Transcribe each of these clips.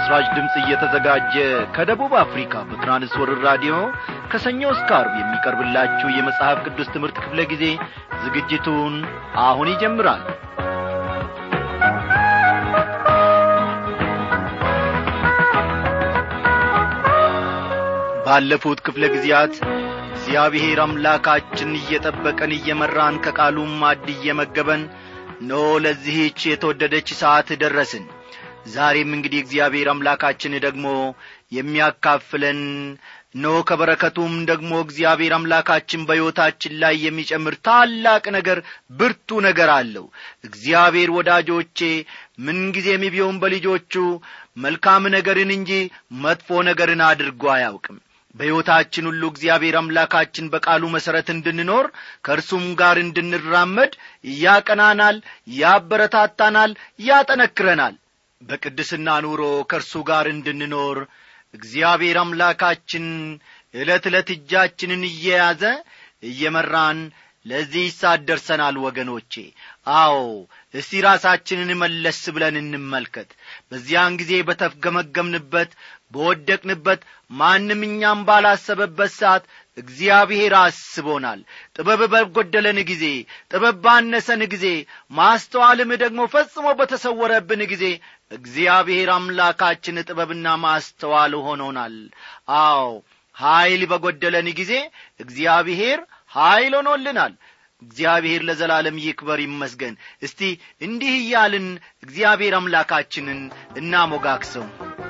ለምሥራች ድምፅ እየተዘጋጀ ከደቡብ አፍሪካ በትራንስወርር ራዲዮ ከሰኞ እስከ አርብ የሚቀርብላችሁ የመጽሐፍ ቅዱስ ትምህርት ክፍለ ጊዜ ዝግጅቱን አሁን ይጀምራል ባለፉት ክፍለ ጊዜያት እግዚአብሔር አምላካችን እየጠበቀን እየመራን ከቃሉም ማድ እየመገበን ኖ ለዚህች የተወደደች ሰዓት ደረስን ዛሬም እንግዲህ እግዚአብሔር አምላካችን ደግሞ የሚያካፍለን ኖ ከበረከቱም ደግሞ እግዚአብሔር አምላካችን በሕይወታችን ላይ የሚጨምር ታላቅ ነገር ብርቱ ነገር አለው እግዚአብሔር ወዳጆቼ ምንጊዜም ቢሆን በልጆቹ መልካም ነገርን እንጂ መጥፎ ነገርን አድርጎ አያውቅም በሕይወታችን ሁሉ እግዚአብሔር አምላካችን በቃሉ መሠረት እንድንኖር ከእርሱም ጋር እንድንራመድ ያቀናናል ያበረታታናል ያጠነክረናል በቅድስና ኑሮ ከእርሱ ጋር እንድንኖር እግዚአብሔር አምላካችን ዕለት ዕለት እጃችንን እየያዘ እየመራን ለዚህ ሰዓት ደርሰናል ወገኖቼ አዎ እስቲ ራሳችንን መለስ ብለን እንመልከት በዚያን ጊዜ በተፍገመገምንበት በወደቅንበት ማንም እኛም ባላሰበበት ሰዓት እግዚአብሔር አስቦናል ጥበብ በጐደለን ጊዜ ጥበብ ባነሰን ጊዜ ማስተዋልም ደግሞ ፈጽሞ በተሰወረብን ጊዜ እግዚአብሔር አምላካችን ጥበብና ማስተዋል ሆኖናል አዎ ኀይል በጐደለን ጊዜ እግዚአብሔር ኀይል ሆኖልናል እግዚአብሔር ለዘላለም ይክበር ይመስገን እስቲ እንዲህ እያልን እግዚአብሔር አምላካችንን እናሞጋክሰው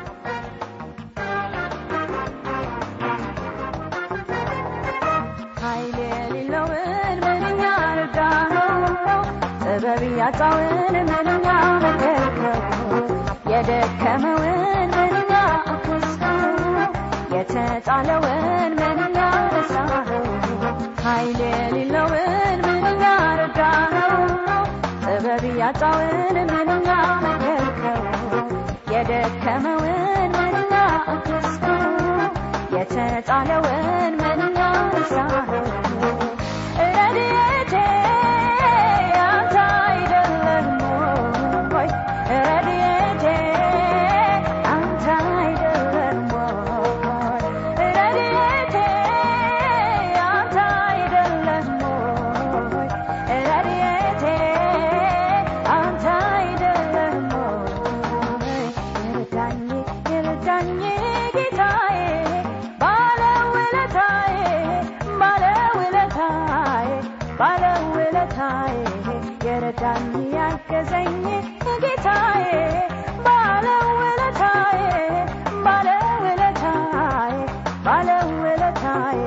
ኃይል የሌለውን ምንኛ ረዳኸው ጥበብ ያጣውን ምንኛ መከርከው የደከመውን ምንኛ አገዝከው የተጣለውን ምንኛ ረሳኸው ኃይል የሌለውን ምንኛ ረዳኸው ጥበብ ያጣውን ምንኛ መከርከው የደከመውን ምንኛ አገዝከው የተጣለውን ምንኛ ረሳኸው ረድኤቴ አንተ አይደለህም ወይ ረድኤቴ አንተ አይደለህም ወይ ረድኤቴ አንተ አይደለህም ወይ ረድኤቴ አንተ አይደለህም ወይ ይርዳኝ ይርዳኝ ጌታዬ ባለውለታዬ ባለውለታዬ ባለውለታዬ የረዳኝ ያገዘኝ ጌታዬ ባለውለታዬ ባለውለታዬ ባለውለታዬ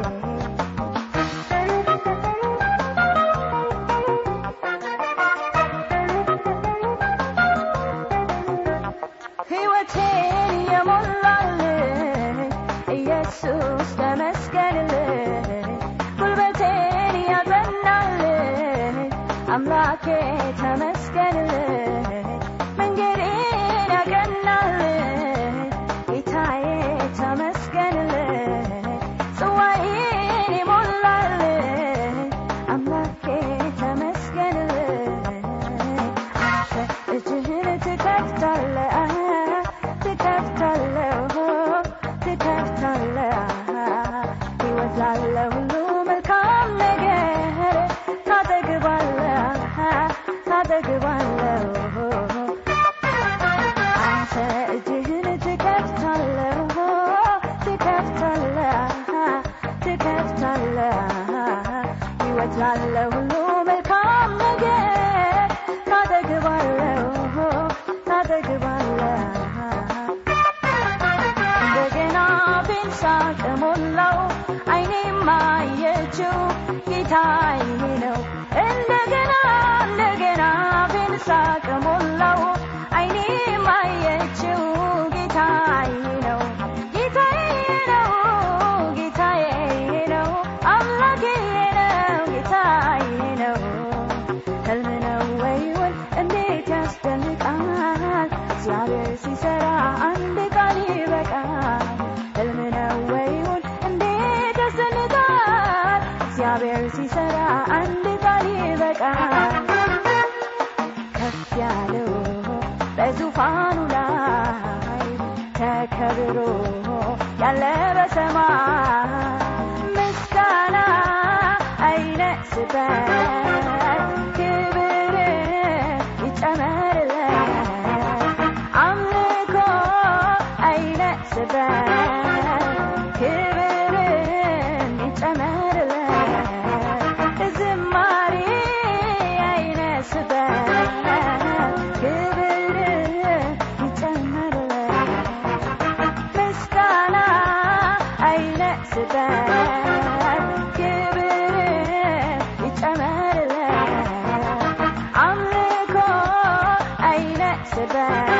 ሕይወቴን የሞላልኝ ኢየሱስ ተመስገንልኝ ጉልበቴን ያጸናልኝ አምላኬ ተመስገንልኝ መንገዴን ያቀናልኝ ጌታዬ ተመስገንልኝ ጽዋዬን የሞላልኝ አምላኬ ተመስገንልኝ አንተ እጅህን ትከፍታለህ ትከፍታለህ ትከፍታለህ ሕይወት ላለ ሁሉ መልካም ነገር ታጠግባለህ ታጠግባለህ አንተ እጅህን ትከፍታለህ ትከፍታለህ ትከፍታለህ ሕይወት ላለ ሁሉ መልካም ነገር ታጠግባለህ ታጠግባለህ እንደገና ቤን ሳቅ ሞላው አይኔም አየችው ጌታዬ ነው እንደገና እንደገና ቤን ሳቅ ሞላው አይኔም አየችው ጌታዬ ነው ጌታዬ ነው ጌታዬ ነው አምላኬ ነው ጌታዬ ነው ህልም ነው ወይውን እንዴት ያስደንቃል እግዚአብሔር ሲሰራ አንድ ቃል ይበቃል ህልም ነው ወይውን ከብሮ ያለ በሰማይ ምስጋና አይነስበት ክብር ይጨመርለት አምልኮ አይነስበት ክብርን ይጨመርለት ዝማሬ አይነስበት ክብር ይጨመርለት ምስጋና አይነስበት ክብር ይጨመርለት አምልኮ አይነስበት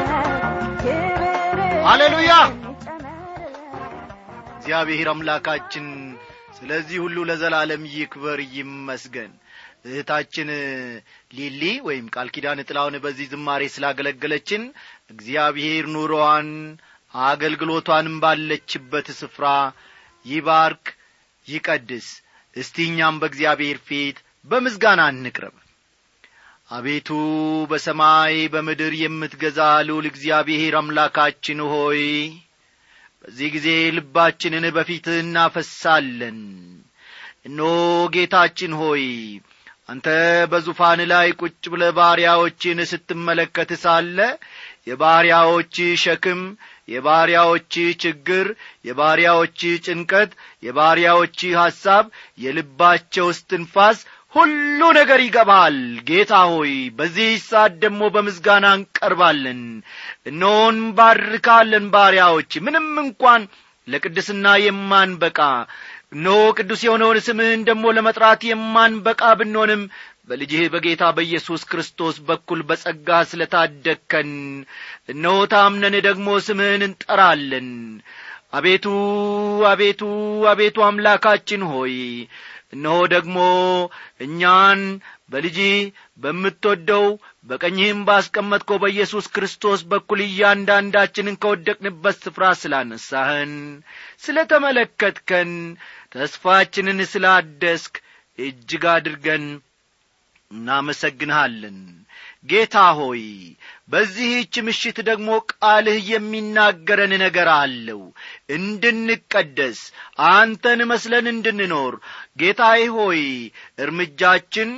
ክብር ሃሌሉያ! ይጨመርለት እግዚአብሔር አምላካችን ስለዚህ ሁሉ ለዘላለም ይክበር ይመስገን እህታችን ሊሊ ወይም ቃል ኪዳን ጥላውን በዚህ ዝማሬ ስላገለገለችን እግዚአብሔር ኑሮዋን አገልግሎቷንም ባለችበት ስፍራ ይባርክ ይቀድስ እስቲ እኛም በእግዚአብሔር ፊት በምስጋና እንቅረብ አቤቱ በሰማይ በምድር የምትገዛ ልዑል እግዚአብሔር አምላካችን ሆይ በዚህ ጊዜ ልባችንን በፊትህ እናፈሳለን እነሆ ጌታችን ሆይ አንተ በዙፋን ላይ ቁጭ ብለ ባሪያዎችን ስትመለከት ሳለ የባሪያዎች ሸክም የባሪያዎች ችግር የባሪያዎች ጭንቀት የባሪያዎች ሐሳብ የልባቸው እስትንፋስ ሁሉ ነገር ይገባል ጌታ ሆይ በዚህ ሰዓት ደግሞ በምስጋና እንቀርባለን እነሆን ባርካለን ባሪያዎች ምንም እንኳን ለቅድስና የማንበቃ እነሆ ቅዱስ የሆነውን ስምህን ደግሞ ለመጥራት የማንበቃ ብንሆንም በልጅህ በጌታ በኢየሱስ ክርስቶስ በኩል በጸጋ ስለ ታደግከን እነሆ ታምነን ደግሞ ስምህን እንጠራለን አቤቱ አቤቱ አቤቱ አምላካችን ሆይ እነሆ ደግሞ እኛን በልጅ በምትወደው በቀኝህም ባስቀመጥከው በኢየሱስ ክርስቶስ በኩል እያንዳንዳችንን ከወደቅንበት ስፍራ ስላነሳህን ስለ ተመለከትከን ተስፋችንን ስላደስክ እጅግ አድርገን እናመሰግንሃለን ጌታ ሆይ በዚህች ምሽት ደግሞ ቃልህ የሚናገረን ነገር አለው እንድንቀደስ አንተን መስለን እንድንኖር ጌታዬ ሆይ እርምጃችን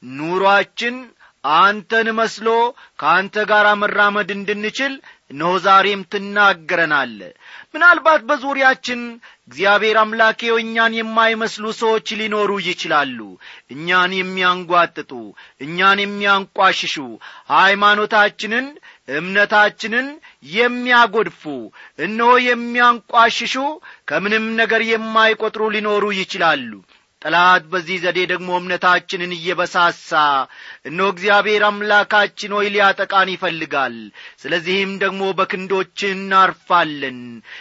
ኑሮአችን አንተን መስሎ ከአንተ ጋር መራመድ እንድንችል እነሆ ዛሬም ትናገረናለ ምናልባት በዙሪያችን እግዚአብሔር አምላኬው እኛን የማይመስሉ ሰዎች ሊኖሩ ይችላሉ እኛን የሚያንጓጥጡ እኛን የሚያንቋሽሹ ሃይማኖታችንን እምነታችንን የሚያጐድፉ እነሆ የሚያንቋሽሹ ከምንም ነገር የማይቈጥሩ ሊኖሩ ይችላሉ ጠላት በዚህ ዘዴ ደግሞ እምነታችንን እየበሳሳ እነሆ እግዚአብሔር አምላካችን ሆይ ሊያጠቃን ይፈልጋል ስለዚህም ደግሞ በክንዶች እናርፋለን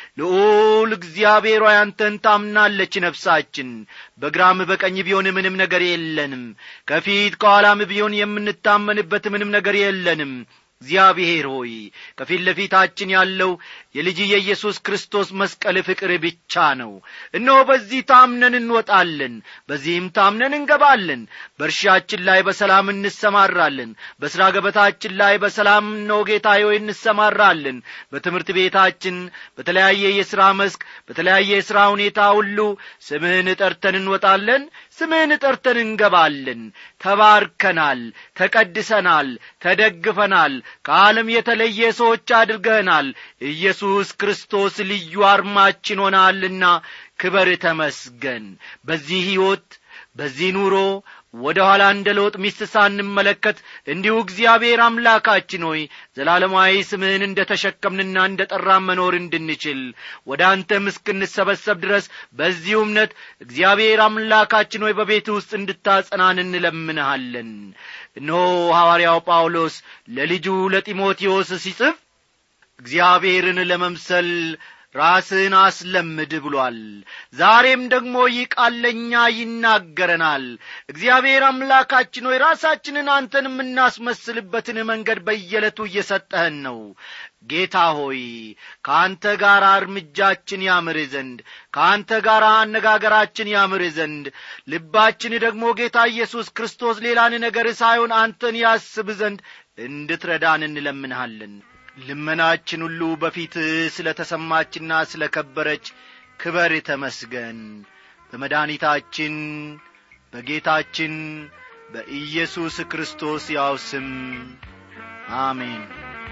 ልዑል እግዚአብሔር ሆይ አንተን ታምናለች ነፍሳችን በግራም በቀኝ ቢሆን ምንም ነገር የለንም ከፊት ከኋላም ቢሆን የምንታመንበት ምንም ነገር የለንም እግዚአብሔር ሆይ ከፊት ለፊታችን ያለው የልጅ የኢየሱስ ክርስቶስ መስቀል ፍቅር ብቻ ነው እነሆ በዚህ ታምነን እንወጣለን በዚህም ታምነን እንገባለን በእርሻችን ላይ በሰላም እንሰማራለን በሥራ ገበታችን ላይ በሰላም ነው ጌታ ሆይ እንሰማራለን በትምህርት ቤታችን በተለያየ የሥራ መስክ በተለያየ የሥራ ሁኔታ ሁሉ ስምህን ጠርተን እንወጣለን ስምህን ጠርተን እንገባለን ተባርከናል ተቀድሰናል ተደግፈናል ከዓለም የተለየ ሰዎች አድርገህናል ኢየሱስ ክርስቶስ ልዩ አርማችን ሆናልና ክበር ተመስገን በዚህ ሕይወት በዚህ ኑሮ ወደ ኋላ እንደ ለውጥ ሚስት ሳንመለከት እንዲሁ እግዚአብሔር አምላካችን ሆይ ዘላለማዊ ስምህን እንደ ተሸከምንና እንደ ጠራን መኖር እንድንችል ወደ አንተም እስክንሰበሰብ ድረስ በዚሁ እምነት እግዚአብሔር አምላካችን ሆይ በቤት ውስጥ እንድታጸናን እንለምንሃለን እነሆ ሐዋርያው ጳውሎስ ለልጁ ለጢሞቴዎስ ሲጽፍ እግዚአብሔርን ለመምሰል ራስህን አስለምድ ብሏል ዛሬም ደግሞ ይህ ቃል ለእኛ ይናገረናል እግዚአብሔር አምላካችን ሆይ ራሳችንን አንተን የምናስመስልበትን መንገድ በየዕለቱ እየሰጠህን ነው ጌታ ሆይ ከአንተ ጋር እርምጃችን ያምር ዘንድ ከአንተ ጋር አነጋገራችን ያምር ዘንድ ልባችን ደግሞ ጌታ ኢየሱስ ክርስቶስ ሌላን ነገር ሳይሆን አንተን ያስብ ዘንድ እንድትረዳን እንለምንሃለን ልመናችን ሁሉ በፊትህ ስለ ተሰማችና ስለ ከበረች ክበር ተመስገን በመድኃኒታችን በጌታችን በኢየሱስ ክርስቶስ ያው ስም አሜን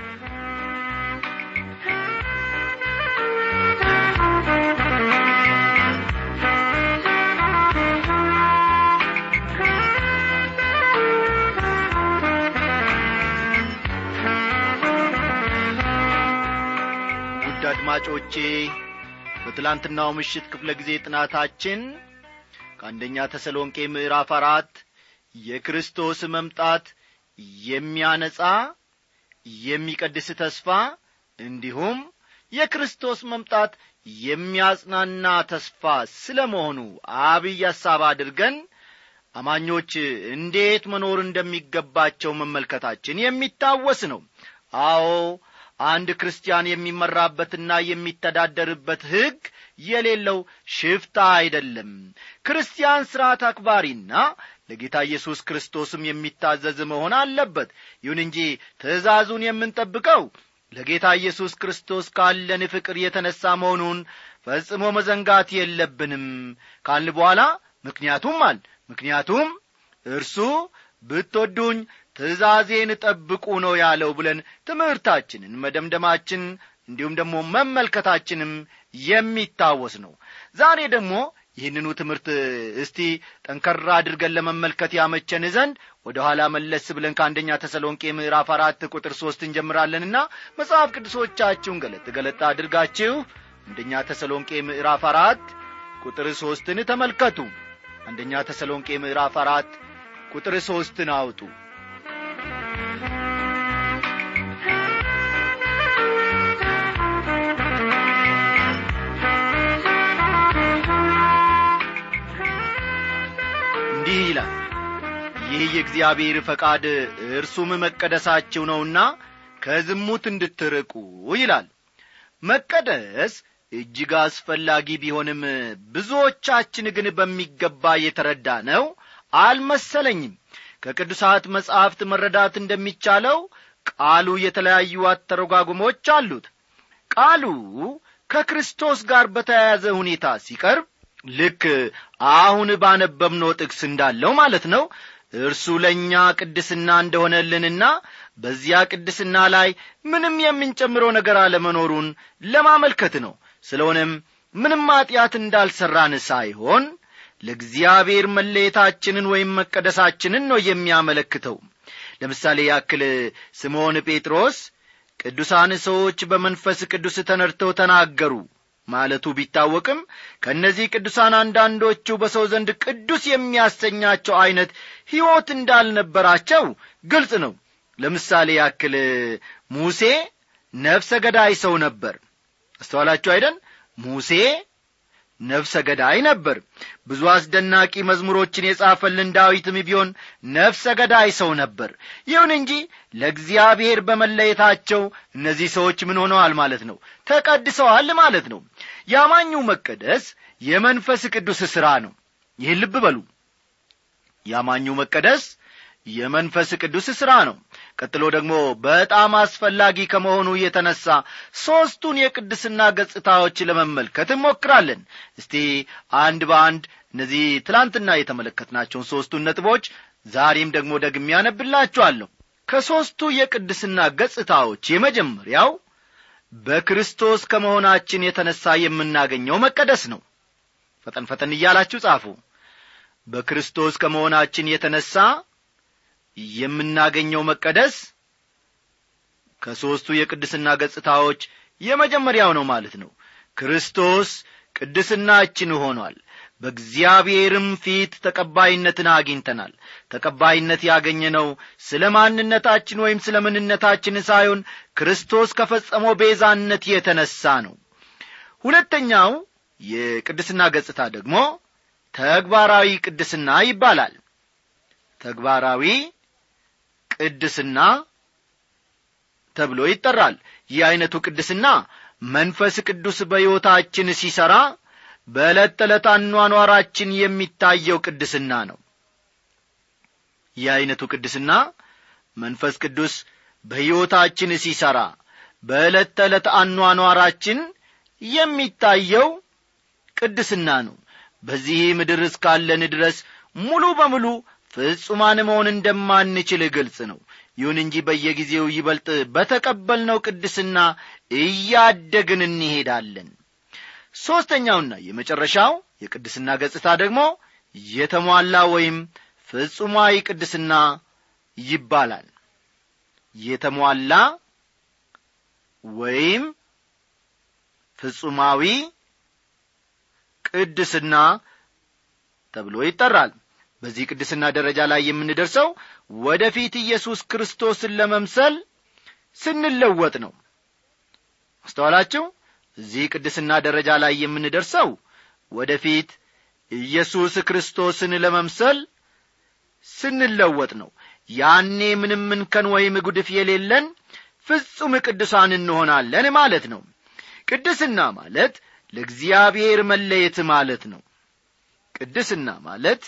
ውድ አድማጮቼ በትላንትናው ምሽት ክፍለ ጊዜ ጥናታችን ከአንደኛ ተሰሎንቄ ምዕራፍ አራት የክርስቶስ መምጣት የሚያነጻ የሚቀድስ ተስፋ እንዲሁም የክርስቶስ መምጣት የሚያጽናና ተስፋ ስለ መሆኑ አብይ ሐሳብ አድርገን አማኞች እንዴት መኖር እንደሚገባቸው መመልከታችን የሚታወስ ነው አዎ አንድ ክርስቲያን የሚመራበትና የሚተዳደርበት ሕግ የሌለው ሽፍታ አይደለም ክርስቲያን ሥርዓት አክባሪና ለጌታ ኢየሱስ ክርስቶስም የሚታዘዝ መሆን አለበት ይሁን እንጂ ትእዛዙን የምንጠብቀው ለጌታ ኢየሱስ ክርስቶስ ካለን ፍቅር የተነሣ መሆኑን ፈጽሞ መዘንጋት የለብንም ካልን በኋላ ምክንያቱም አል ምክንያቱም እርሱ ብትወዱኝ ትእዛዜን ጠብቁ ነው ያለው ብለን ትምህርታችንን መደምደማችን እንዲሁም ደግሞ መመልከታችንም የሚታወስ ነው ዛሬ ደግሞ ይህንኑ ትምህርት እስቲ ጠንከራ አድርገን ለመመልከት ያመቸን ዘንድ ወደ ኋላ መለስ ብለን ከአንደኛ ተሰሎንቄ ምዕራፍ አራት ቁጥር ሦስት እንጀምራለንና መጽሐፍ ቅዱሶቻችሁን ገለጥ ገለጥ አድርጋችሁ አንደኛ ተሰሎንቄ ምዕራፍ አራት ቁጥር ሦስትን ተመልከቱ አንደኛ ተሰሎንቄ ምዕራፍ አራት ቁጥር ሦስትን አውጡ እንዲህ ይላል ይህ የእግዚአብሔር ፈቃድ እርሱም መቀደሳችሁ ነውና ከዝሙት እንድትርቁ ይላል መቀደስ እጅግ አስፈላጊ ቢሆንም ብዙዎቻችን ግን በሚገባ የተረዳ ነው አልመሰለኝም ከቅዱሳት መጻሕፍት መረዳት እንደሚቻለው ቃሉ የተለያዩ አተረጓጉሞች አሉት ቃሉ ከክርስቶስ ጋር በተያያዘ ሁኔታ ሲቀርብ ልክ አሁን ባነበብነው ጥቅስ እንዳለው ማለት ነው እርሱ ለእኛ ቅድስና እንደሆነልንና በዚያ ቅድስና ላይ ምንም የምንጨምረው ነገር አለመኖሩን ለማመልከት ነው ስለሆነም ምንም ኀጢአት እንዳልሠራን ሳይሆን ለእግዚአብሔር መለየታችንን ወይም መቀደሳችንን ነው የሚያመለክተው ለምሳሌ ያክል ስምዖን ጴጥሮስ ቅዱሳን ሰዎች በመንፈስ ቅዱስ ተነድተው ተናገሩ ማለቱ ቢታወቅም ከእነዚህ ቅዱሳን አንዳንዶቹ በሰው ዘንድ ቅዱስ የሚያሰኛቸው ዐይነት ሕይወት እንዳልነበራቸው ግልጽ ነው ለምሳሌ ያክል ሙሴ ነፍሰ ገዳይ ሰው ነበር አስተዋላችሁ አይደን ሙሴ ነፍሰ ገዳይ ነበር ብዙ አስደናቂ መዝሙሮችን የጻፈልን ዳዊትም ቢሆን ነፍሰ ገዳይ ሰው ነበር ይሁን እንጂ ለእግዚአብሔር በመለየታቸው እነዚህ ሰዎች ምን ሆነዋል ማለት ነው ተቀድሰዋል ማለት ነው የአማኙ መቀደስ የመንፈስ ቅዱስ ሥራ ነው ይህን ልብ በሉ የአማኙ መቀደስ የመንፈስ ቅዱስ ሥራ ነው ቀጥሎ ደግሞ በጣም አስፈላጊ ከመሆኑ የተነሳ ሦስቱን የቅድስና ገጽታዎች ለመመልከት እንሞክራለን እስቲ አንድ በአንድ እነዚህ ትላንትና የተመለከትናቸውን ሦስቱን ነጥቦች ዛሬም ደግሞ ደግሜ ያነብላችኋለሁ ከሦስቱ የቅድስና ገጽታዎች የመጀመሪያው በክርስቶስ ከመሆናችን የተነሣ የምናገኘው መቀደስ ነው ፈጠን ፈጠን እያላችሁ ጻፉ በክርስቶስ ከመሆናችን የተነሣ የምናገኘው መቀደስ ከሦስቱ የቅድስና ገጽታዎች የመጀመሪያው ነው ማለት ነው ክርስቶስ ቅድስናችን ሆኗል በእግዚአብሔርም ፊት ተቀባይነትን አግኝተናል ተቀባይነት ያገኘነው ስለ ማንነታችን ወይም ስለ ምንነታችን ሳይሆን ክርስቶስ ከፈጸመው ቤዛነት የተነሣ ነው ሁለተኛው የቅድስና ገጽታ ደግሞ ተግባራዊ ቅድስና ይባላል ተግባራዊ ቅድስና ተብሎ ይጠራል ይህ ዐይነቱ ቅድስና መንፈስ ቅዱስ በሕይወታችን ሲሠራ በዕለት ተዕለት አኗኗራችን የሚታየው ቅድስና ነው ይህ ዐይነቱ ቅድስና መንፈስ ቅዱስ በሕይወታችን ሲሠራ በዕለት ተዕለት አኗኗራችን የሚታየው ቅድስና ነው በዚህ ምድር እስካለን ድረስ ሙሉ በሙሉ ፍጹማን መሆን እንደማንችል ግልጽ ነው ይሁን እንጂ በየጊዜው ይበልጥ በተቀበልነው ቅድስና እያደግን እንሄዳለን ሦስተኛውና የመጨረሻው የቅድስና ገጽታ ደግሞ የተሟላ ወይም ፍጹማዊ ቅድስና ይባላል የተሟላ ወይም ፍጹማዊ ቅድስና ተብሎ ይጠራል በዚህ ቅድስና ደረጃ ላይ የምንደርሰው ወደፊት ኢየሱስ ክርስቶስን ለመምሰል ስንለወጥ ነው አስተዋላችሁ እዚህ ቅድስና ደረጃ ላይ የምንደርሰው ወደፊት ኢየሱስ ክርስቶስን ለመምሰል ስንለወጥ ነው ያኔ ምንም እንከን ወይም ጉድፍ የሌለን ፍጹም ቅዱሳን እንሆናለን ማለት ነው ቅድስና ማለት ለእግዚአብሔር መለየት ማለት ነው ቅድስና ማለት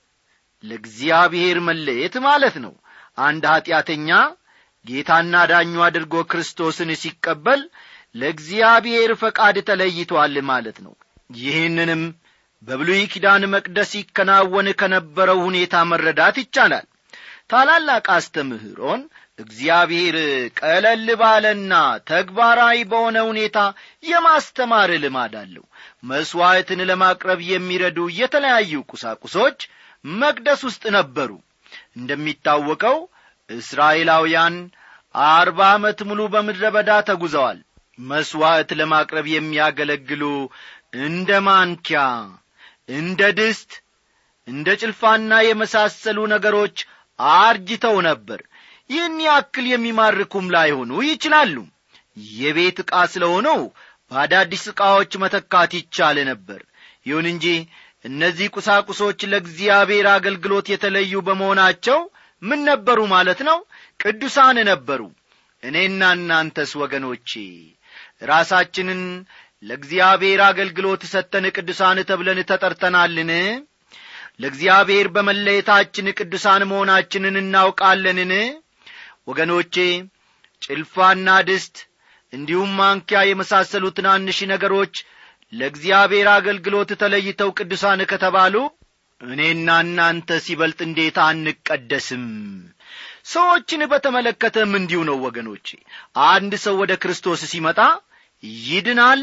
ለእግዚአብሔር መለየት ማለት ነው አንድ ኀጢአተኛ ጌታና ዳኙ አድርጎ ክርስቶስን ሲቀበል ለእግዚአብሔር ፈቃድ ተለይቶአል ማለት ነው ይህንንም በብሉይ ኪዳን መቅደስ ይከናወን ከነበረው ሁኔታ መረዳት ይቻላል ታላላቅ አስተምህሮን እግዚአብሔር ቀለል ባለና ተግባራዊ በሆነ ሁኔታ የማስተማር ልማድ አለው መሥዋዕትን ለማቅረብ የሚረዱ የተለያዩ ቁሳቁሶች መቅደስ ውስጥ ነበሩ እንደሚታወቀው እስራኤላውያን አርባ ዓመት ሙሉ በምድረ በዳ ተጉዘዋል መሥዋዕት ለማቅረብ የሚያገለግሉ እንደ ማንኪያ እንደ ድስት እንደ ጭልፋና የመሳሰሉ ነገሮች አርጅተው ነበር ይህን ያክል የሚማርኩም ላይሆኑ ይችላሉ የቤት ዕቃ ስለሆነው በአዳዲስ ዕቃዎች መተካት ይቻል ነበር ይሁን እንጂ እነዚህ ቁሳቁሶች ለእግዚአብሔር አገልግሎት የተለዩ በመሆናቸው ምን ነበሩ ማለት ነው ቅዱሳን ነበሩ እኔና እናንተስ ወገኖቼ ራሳችንን ለእግዚአብሔር አገልግሎት ሰተን ቅዱሳን ተብለን ተጠርተናልን ለእግዚአብሔር በመለየታችን ቅዱሳን መሆናችንን እናውቃለንን ወገኖቼ ጭልፋና ድስት እንዲሁም ማንኪያ የመሳሰሉ ትናንሽ ነገሮች ለእግዚአብሔር አገልግሎት ተለይተው ቅዱሳን ከተባሉ እኔና እናንተ ሲበልጥ እንዴት አንቀደስም ሰዎችን በተመለከተም እንዲሁ ነው ወገኖቼ አንድ ሰው ወደ ክርስቶስ ሲመጣ ይድናል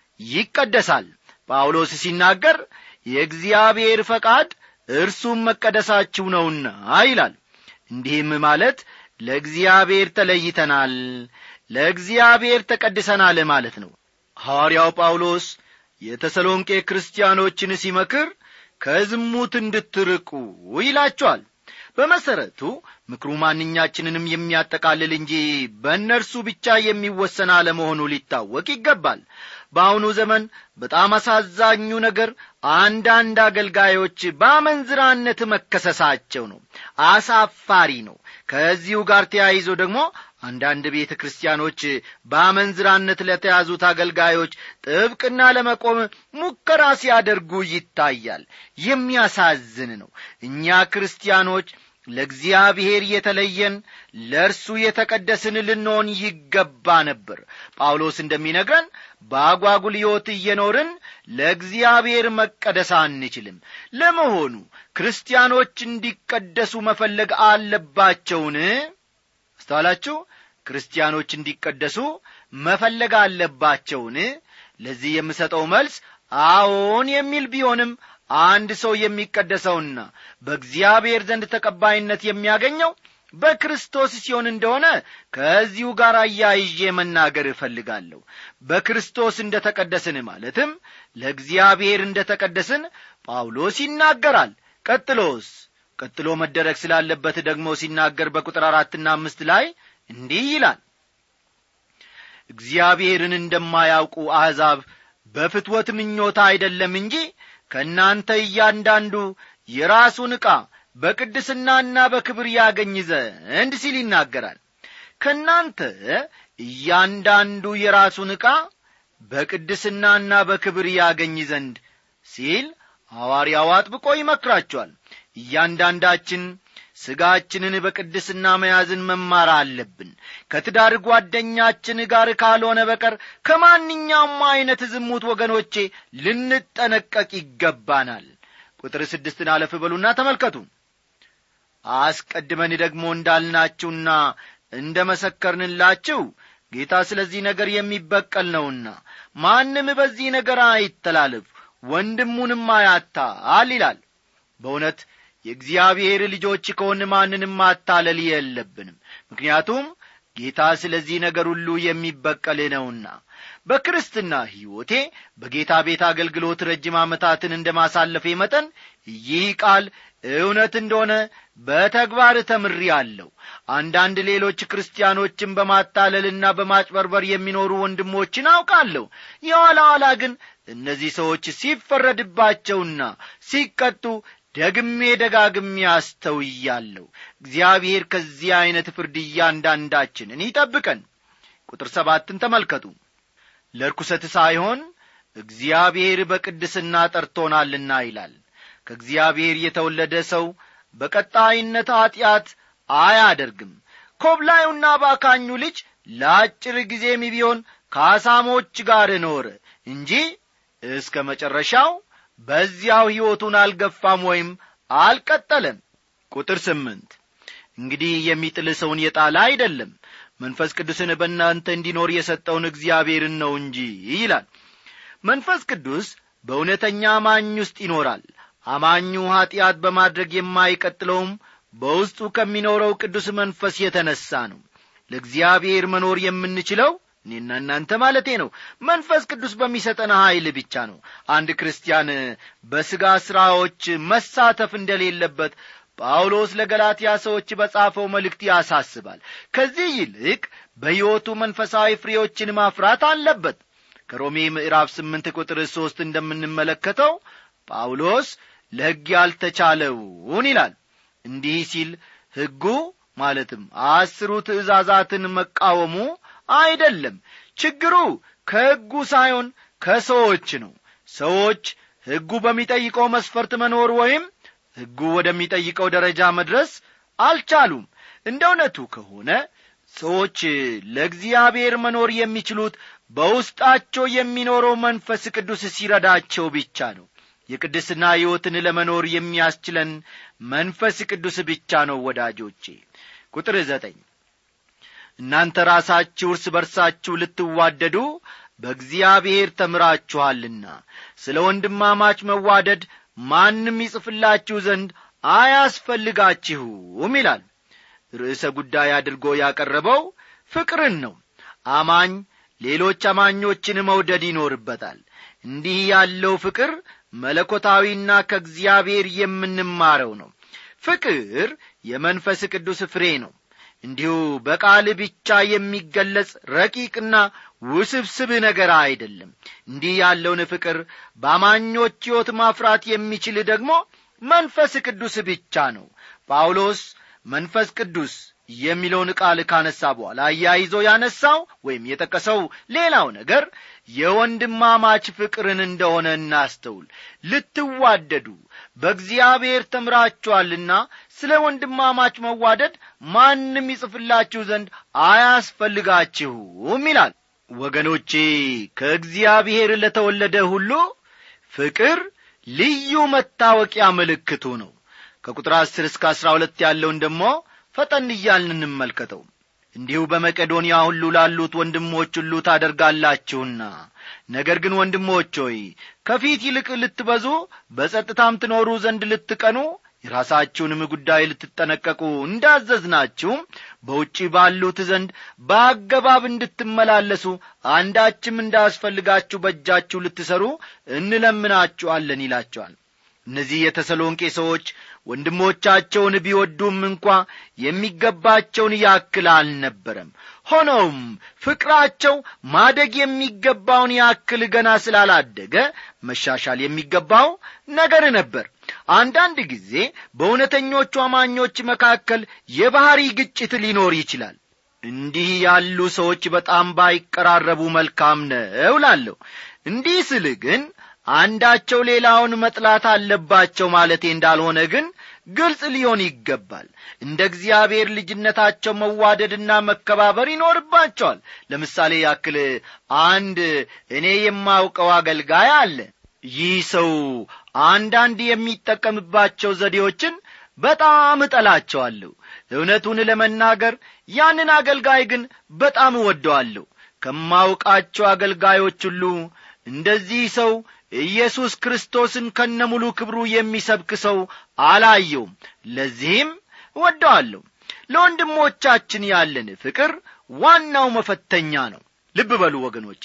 ይቀደሳል ጳውሎስ ሲናገር የእግዚአብሔር ፈቃድ እርሱም መቀደሳችሁ ነውና ይላል እንዲህም ማለት ለእግዚአብሔር ተለይተናል ለእግዚአብሔር ተቀድሰናል ማለት ነው ሐዋርያው ጳውሎስ የተሰሎንቄ ክርስቲያኖችን ሲመክር ከዝሙት እንድትርቁ ይላቸዋል በመሠረቱ ምክሩ ማንኛችንንም የሚያጠቃልል እንጂ በእነርሱ ብቻ የሚወሰን አለመሆኑ ሊታወቅ ይገባል በአሁኑ ዘመን በጣም አሳዛኙ ነገር አንዳንድ አገልጋዮች በአመንዝራነት መከሰሳቸው ነው አሳፋሪ ነው ከዚሁ ጋር ተያይዞ ደግሞ አንዳንድ ቤተ ክርስቲያኖች በአመንዝራነት ለተያዙት አገልጋዮች ጥብቅና ለመቆም ሙከራ ሲያደርጉ ይታያል የሚያሳዝን ነው እኛ ክርስቲያኖች ለእግዚአብሔር የተለየን ለእርሱ የተቀደስን ልንሆን ይገባ ነበር ጳውሎስ እንደሚነግረን በአጓጉል ሕይወት እየኖርን ለእግዚአብሔር መቀደስ አንችልም ለመሆኑ ክርስቲያኖች እንዲቀደሱ መፈለግ አለባቸውን አስተዋላችሁ ክርስቲያኖች እንዲቀደሱ መፈለግ አለባቸውን ለዚህ የምሰጠው መልስ አዎን የሚል ቢሆንም አንድ ሰው የሚቀደሰውና በእግዚአብሔር ዘንድ ተቀባይነት የሚያገኘው በክርስቶስ ሲሆን እንደሆነ ከዚሁ ጋር አያይዤ መናገር እፈልጋለሁ በክርስቶስ እንደ ተቀደስን ማለትም ለእግዚአብሔር እንደ ተቀደስን ጳውሎስ ይናገራል ቀጥሎስ ቀጥሎ መደረግ ስላለበት ደግሞ ሲናገር በቁጥር አራትና አምስት ላይ እንዲህ ይላል እግዚአብሔርን እንደማያውቁ አሕዛብ በፍትወት ምኞታ አይደለም እንጂ ከእናንተ እያንዳንዱ የራሱን ዕቃ በቅድስናና በክብር ያገኝ ዘንድ ሲል ይናገራል ከእናንተ እያንዳንዱ የራሱን ዕቃ በቅድስናና በክብር ያገኝ ዘንድ ሲል ሐዋርያው አጥብቆ ይመክራቸዋል እያንዳንዳችን ሥጋችንን በቅድስና መያዝን መማር አለብን ከትዳር ጓደኛችን ጋር ካልሆነ በቀር ከማንኛውም ዐይነት ዝሙት ወገኖቼ ልንጠነቀቅ ይገባናል ቁጥር ስድስትን አለፍ በሉና ተመልከቱ አስቀድመን ደግሞ እንዳልናችሁና እንደ መሰከርንላችሁ ጌታ ስለዚህ ነገር የሚበቀል ነውና ማንም በዚህ ነገር አይተላለፍ ወንድሙንም አያታል ይላል በእውነት የእግዚአብሔር ልጆች ከሆን ማንንም ማታለል የለብንም ምክንያቱም ጌታ ስለዚህ ነገር ሁሉ የሚበቀል ነውና በክርስትና ሕይወቴ በጌታ ቤት አገልግሎት ረጅም ዓመታትን እንደ ማሳለፌ መጠን ይህ ቃል እውነት እንደሆነ በተግባር ተምሪ አለሁ አንዳንድ ሌሎች ክርስቲያኖችን በማታለልና በማጭበርበር የሚኖሩ ወንድሞችን አውቃለሁ የኋላ ኋላ ግን እነዚህ ሰዎች ሲፈረድባቸውና ሲቀጡ ደግሜ ደጋግሜ አስተውያለሁ እግዚአብሔር ከዚህ ዐይነት ፍርድ እያንዳንዳችንን ይጠብቀን ቁጥር ሰባትን ተመልከቱ ለርኩሰት ሳይሆን እግዚአብሔር በቅድስና ጠርቶናልና ይላል ከእግዚአብሔር የተወለደ ሰው በቀጣይነት ኀጢአት አያደርግም ኮብላዩና ባካኙ ልጅ ለአጭር ጊዜም ቢሆን ከአሳሞች ጋር ኖረ እንጂ እስከ መጨረሻው በዚያው ሕይወቱን አልገፋም ወይም አልቀጠለም ቁጥር ስምንት እንግዲህ የሚጥል ሰውን የጣለ አይደለም መንፈስ ቅዱስን በእናንተ እንዲኖር የሰጠውን እግዚአብሔርን ነው እንጂ ይላል መንፈስ ቅዱስ በእውነተኛ አማኝ ውስጥ ይኖራል አማኙ ኀጢአት በማድረግ የማይቀጥለውም በውስጡ ከሚኖረው ቅዱስ መንፈስ የተነሣ ነው ለእግዚአብሔር መኖር የምንችለው እኔና እናንተ ማለቴ ነው መንፈስ ቅዱስ በሚሰጠን ኀይል ብቻ ነው አንድ ክርስቲያን በሥጋ ሥራዎች መሳተፍ እንደሌለበት ጳውሎስ ለገላትያ ሰዎች በጻፈው መልእክት ያሳስባል ከዚህ ይልቅ በሕይወቱ መንፈሳዊ ፍሬዎችን ማፍራት አለበት ከሮሜ ምዕራፍ ስምንት ቁጥር ሦስት እንደምንመለከተው ጳውሎስ ለሕግ ያልተቻለውን ይላል እንዲህ ሲል ሕጉ ማለትም አስሩ ትእዛዛትን መቃወሙ አይደለም ችግሩ ከሕጉ ሳይሆን ከሰዎች ነው ሰዎች ሕጉ በሚጠይቀው መስፈርት መኖር ወይም ሕጉ ወደሚጠይቀው ደረጃ መድረስ አልቻሉም እንደ እውነቱ ከሆነ ሰዎች ለእግዚአብሔር መኖር የሚችሉት በውስጣቸው የሚኖረው መንፈስ ቅዱስ ሲረዳቸው ብቻ ነው የቅድስና ሕይወትን ለመኖር የሚያስችለን መንፈስ ቅዱስ ብቻ ነው ወዳጆቼ ቁጥር ዘጠኝ እናንተ ራሳችሁ እርስ በርሳችሁ ልትዋደዱ በእግዚአብሔር ተምራችኋልና ስለ ወንድማማች መዋደድ ማንም ይጽፍላችሁ ዘንድ አያስፈልጋችሁም ይላል ርዕሰ ጉዳይ አድርጎ ያቀረበው ፍቅርን ነው አማኝ ሌሎች አማኞችን መውደድ ይኖርበታል እንዲህ ያለው ፍቅር መለኮታዊና ከእግዚአብሔር የምንማረው ነው ፍቅር የመንፈስ ቅዱስ ፍሬ ነው እንዲሁ በቃል ብቻ የሚገለጽ ረቂቅና ውስብስብ ነገር አይደለም እንዲህ ያለውን ፍቅር በአማኞች ሕይወት ማፍራት የሚችል ደግሞ መንፈስ ቅዱስ ብቻ ነው ጳውሎስ መንፈስ ቅዱስ የሚለውን ቃል ካነሳ በኋላ አያይዞ ያነሳው ወይም የጠቀሰው ሌላው ነገር የወንድማማች ፍቅርን እንደሆነ እናስተውል ልትዋደዱ በእግዚአብሔር ተምራችኋልና ስለ ወንድማማች መዋደድ ማንም ይጽፍላችሁ ዘንድ አያስፈልጋችሁም ይላል ወገኖቼ ከእግዚአብሔር ለተወለደ ሁሉ ፍቅር ልዩ መታወቂያ ምልክቱ ነው ከቁጥር አስር እስከ አሥራ ሁለት ያለውን ደሞ ፈጠን እያልን እንመልከተው እንዲሁ በመቄዶንያ ሁሉ ላሉት ወንድሞች ሁሉ ታደርጋላችሁና ነገር ግን ወንድሞች ሆይ ከፊት ይልቅ ልትበዙ በጸጥታም ትኖሩ ዘንድ ልትቀኑ የራሳችሁንም ጉዳይ ልትጠነቀቁ እንዳዘዝናችሁም በውጪ ባሉት ዘንድ በአገባብ እንድትመላለሱ አንዳችም እንዳያስፈልጋችሁ በእጃችሁ ልትሰሩ እንለምናችኋለን ይላቸዋል እነዚህ የተሰሎንቄ ሰዎች ወንድሞቻቸውን ቢወዱም እንኳ የሚገባቸውን ያክል አልነበረም ሆኖም ፍቅራቸው ማደግ የሚገባውን ያክል ገና ስላላደገ መሻሻል የሚገባው ነገር ነበር አንዳንድ ጊዜ በእውነተኞቹ አማኞች መካከል የባሕሪ ግጭት ሊኖር ይችላል እንዲህ ያሉ ሰዎች በጣም ባይቀራረቡ መልካም ነው ላለሁ እንዲህ ስል ግን አንዳቸው ሌላውን መጥላት አለባቸው ማለቴ እንዳልሆነ ግን ግልጽ ሊሆን ይገባል እንደ እግዚአብሔር ልጅነታቸው መዋደድና መከባበር ይኖርባቸዋል ለምሳሌ ያክል አንድ እኔ የማውቀው አገልጋይ አለ ይህ ሰው አንዳንድ የሚጠቀምባቸው ዘዴዎችን በጣም እጠላቸዋለሁ እውነቱን ለመናገር ያንን አገልጋይ ግን በጣም እወደዋለሁ ከማውቃቸው አገልጋዮች ሁሉ እንደዚህ ሰው ኢየሱስ ክርስቶስን ከነሙሉ ክብሩ የሚሰብክ ሰው አላየውም ለዚህም እወደዋለሁ ለወንድሞቻችን ያለን ፍቅር ዋናው መፈተኛ ነው ልብ በሉ ወገኖቼ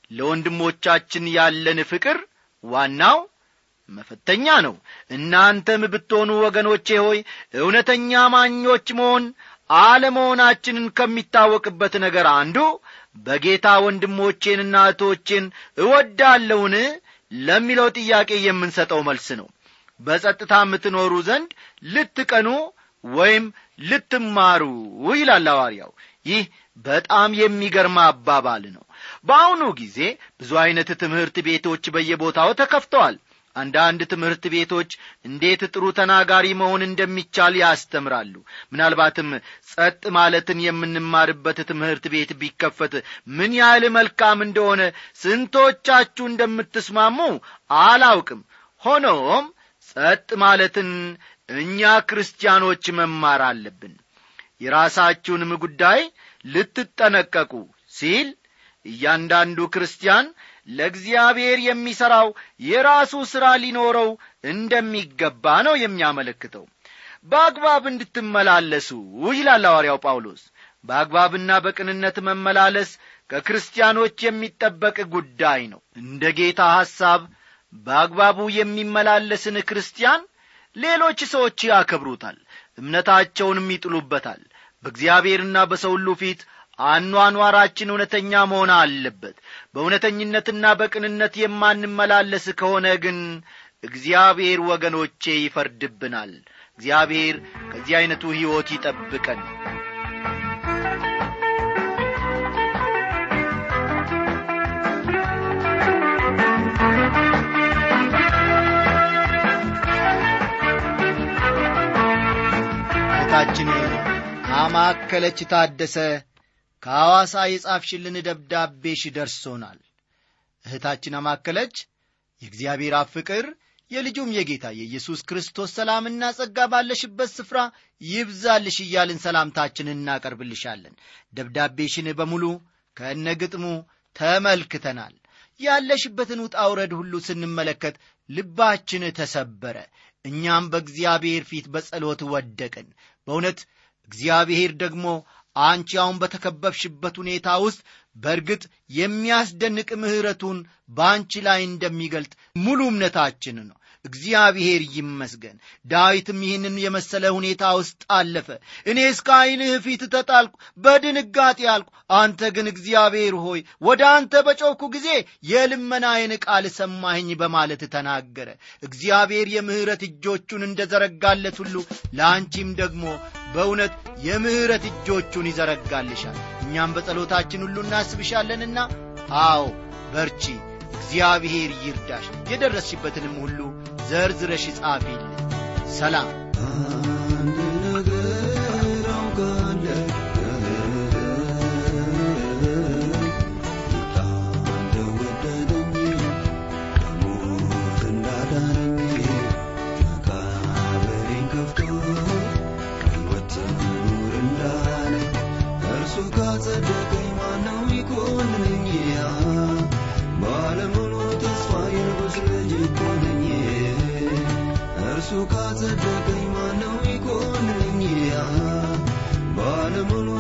ለወንድሞቻችን ያለን ፍቅር ዋናው መፈተኛ ነው እናንተም ብትሆኑ ወገኖቼ ሆይ እውነተኛ ማኞች መሆን አለመሆናችንን ከሚታወቅበት ነገር አንዱ በጌታ ወንድሞቼንና እህቶቼን እወዳለውን ለሚለው ጥያቄ የምንሰጠው መልስ ነው በጸጥታ የምትኖሩ ዘንድ ልትቀኑ ወይም ልትማሩ ይላል ሐዋርያው ይህ በጣም የሚገርም አባባል ነው በአሁኑ ጊዜ ብዙ ዐይነት ትምህርት ቤቶች በየቦታው ተከፍተዋል አንዳንድ ትምህርት ቤቶች እንዴት ጥሩ ተናጋሪ መሆን እንደሚቻል ያስተምራሉ ምናልባትም ጸጥ ማለትን የምንማርበት ትምህርት ቤት ቢከፈት ምን ያህል መልካም እንደሆነ ስንቶቻችሁ እንደምትስማሙ አላውቅም ሆኖም ጸጥ ማለትን እኛ ክርስቲያኖች መማር አለብን የራሳችሁንም ጉዳይ ልትጠነቀቁ ሲል እያንዳንዱ ክርስቲያን ለእግዚአብሔር የሚሠራው የራሱ ሥራ ሊኖረው እንደሚገባ ነው የሚያመለክተው በአግባብ እንድትመላለሱ ይላል ሐዋርያው ጳውሎስ በአግባብና በቅንነት መመላለስ ከክርስቲያኖች የሚጠበቅ ጉዳይ ነው እንደ ጌታ ሐሳብ በአግባቡ የሚመላለስን ክርስቲያን ሌሎች ሰዎች ያከብሩታል እምነታቸውንም ይጥሉበታል በእግዚአብሔርና በሰው ሁሉ ፊት አኗኗራችን እውነተኛ መሆን አለበት በእውነተኝነትና በቅንነት የማንመላለስ ከሆነ ግን እግዚአብሔር ወገኖቼ ይፈርድብናል እግዚአብሔር ከዚህ ዐይነቱ ሕይወት ይጠብቀን እህታችን አማከለች ታደሰ ከሐዋሳ የጻፍሽልን ደብዳቤሽ ደርሶናል እህታችን አማከለች የእግዚአብሔር አብ ፍቅር የልጁም የጌታ የኢየሱስ ክርስቶስ ሰላምና ጸጋ ባለሽበት ስፍራ ይብዛልሽ እያልን ሰላምታችንን እናቀርብልሻለን ደብዳቤሽን በሙሉ ከእነ ግጥሙ ተመልክተናል ያለሽበትን ውጣ ውረድ ሁሉ ስንመለከት ልባችን ተሰበረ እኛም በእግዚአብሔር ፊት በጸሎት ወደቅን በእውነት እግዚአብሔር ደግሞ አንቺ አሁን በተከበብሽበት ሁኔታ ውስጥ በእርግጥ የሚያስደንቅ ምሕረቱን በአንቺ ላይ እንደሚገልጥ ሙሉ እምነታችን ነው እግዚአብሔር ይመስገን ዳዊትም ይህንን የመሰለ ሁኔታ ውስጥ አለፈ እኔ እስከ ዐይንህ ፊት ተጣልኩ በድንጋጤ አልኩ አንተ ግን እግዚአብሔር ሆይ ወደ አንተ በጮኩ ጊዜ የልመናዬን ቃል ሰማኸኝ በማለት ተናገረ እግዚአብሔር የምሕረት እጆቹን እንደ ዘረጋለት ሁሉ ለአንቺም ደግሞ በእውነት የምሕረት እጆቹን ይዘረጋልሻል እኛም በጸሎታችን ሁሉ እናስብሻለንና አዎ በርቺ እግዚአብሔር ይርዳሽ የደረስሽበትንም ሁሉ ዘርዝረሽ ጻፊልን ሰላም አንድ ነገር አውቃለሁ ጌታ እንደወደደኝ ከሞት እንዳዳነኝ መቃብሬን ከፍቶ ሕይወት ኑር እንዳለኝ እርሱ ካጸደቀኝ ማነው ይኮንነኝ ባለሙሉ ተስፋ የንጉሥ ልጅ እኮ ነኝ እርሱ ካጸደቀኝ ማነው ይኮንነኝ ባለሙሉ